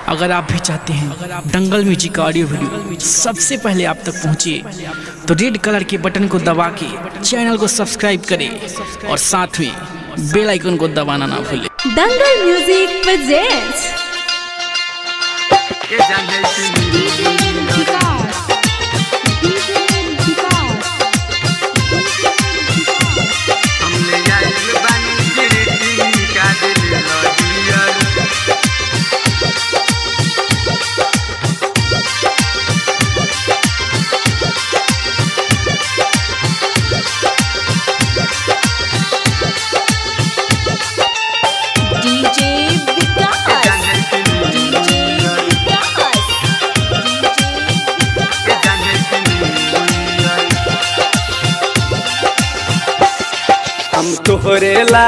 अगर आप भी चाहते हैं दंगल म्यूजिक का ऑडियो वीडियो सबसे पहले आप तक पहुंचे तो रेड कलर के बटन को दबा के चैनल को सब्सक्राइब करें और साथ में बेल आइकन को दबाना ना भूलें Dangal music presents DJ Vikas DJ Vikas हम तोहरे ला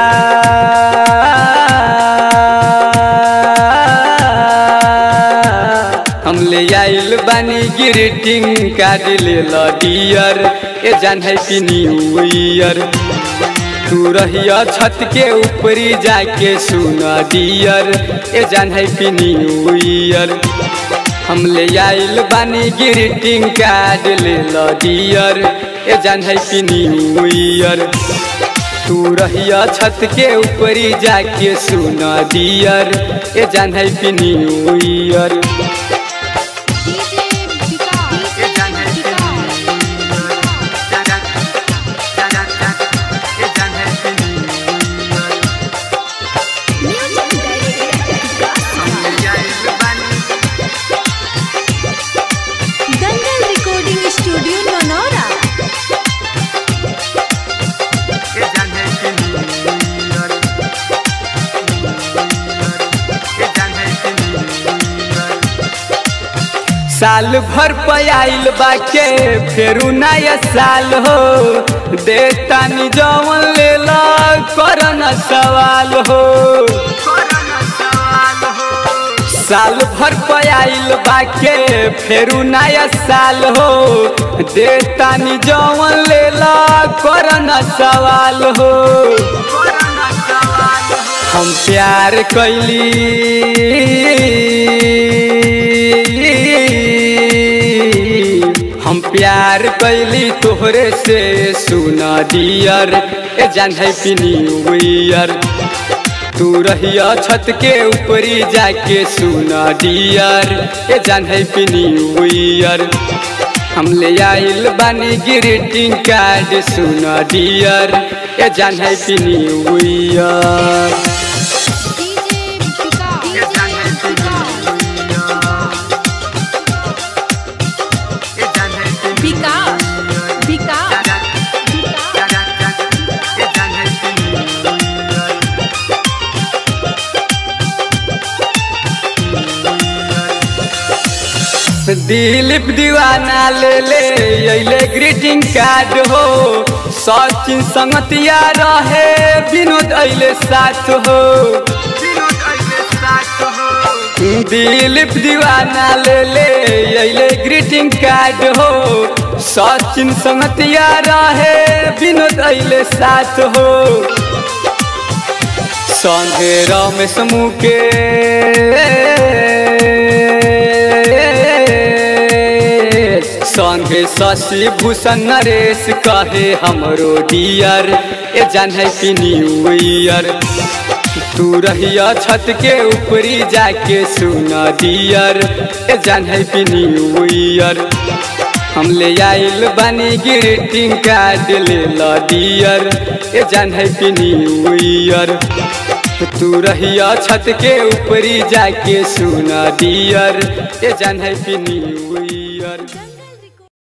हम ले आइल बानी ग्रीटिंग कार्ड ले लो डियर ए जान हैप्पी न्यू ईयर तू रहिया छत के ऊपरी जाके सुन डियर ए जान हैप्पी न्यू ईयर हम ले आइल बानी ग्रीटिंग कार्ड ले लो डियर ए जान हैप्पी न्यू ईयर तू रहिया छत के ऊपरी जाके सुन डियर ए जान happy new year Dangal recording studio नोनोरा साल भर पयाइल बाके फेरू नया साल हो देतानी जवन ले ला करना सवाल हो साल भर पयाइल बाके फेरू नया साल हो देतानी जवन ले ला करना सवाल हो हम प्यार कैली हम प्यार कैली तोहरे से सुना डियर ए जान हैप्पी न्यू ईयर तू रहिया छत के ऊपरी जाके सुना डियर ए जान हैप्पी न्यू ईयर हम ले आइल बानी ग्रीटिंग कार्ड सुना डियर ए जान happy new year Vikas Vikas Dilip Deewana ले ले अइले ग्रीटिंग कार्ड हो सचिन संगतिया रहे विनोद अइले साथ हो दिलीप दीवाना ले ले अइले ग्रीटिंग कार्ड हो सचिन संगतिया रहे विनोद अइले साथ हो संगे रमेश मुकेश संगे शशि भूषण नरेश कहे हमरो डियर ए जान हैप्पी न्यू ईयर तू रहिया छत के ऊपरी जाके सुन डियर ए जान हैप्पी न्यू ईयर हम ले आइल बानी ग्रीटिंग कार्ड ले लो डियर ए जान हैप्पी न्यू ईयर तू रहिया छत के ऊपरी जाके सुना डियर ए जान हैप्पी न्यू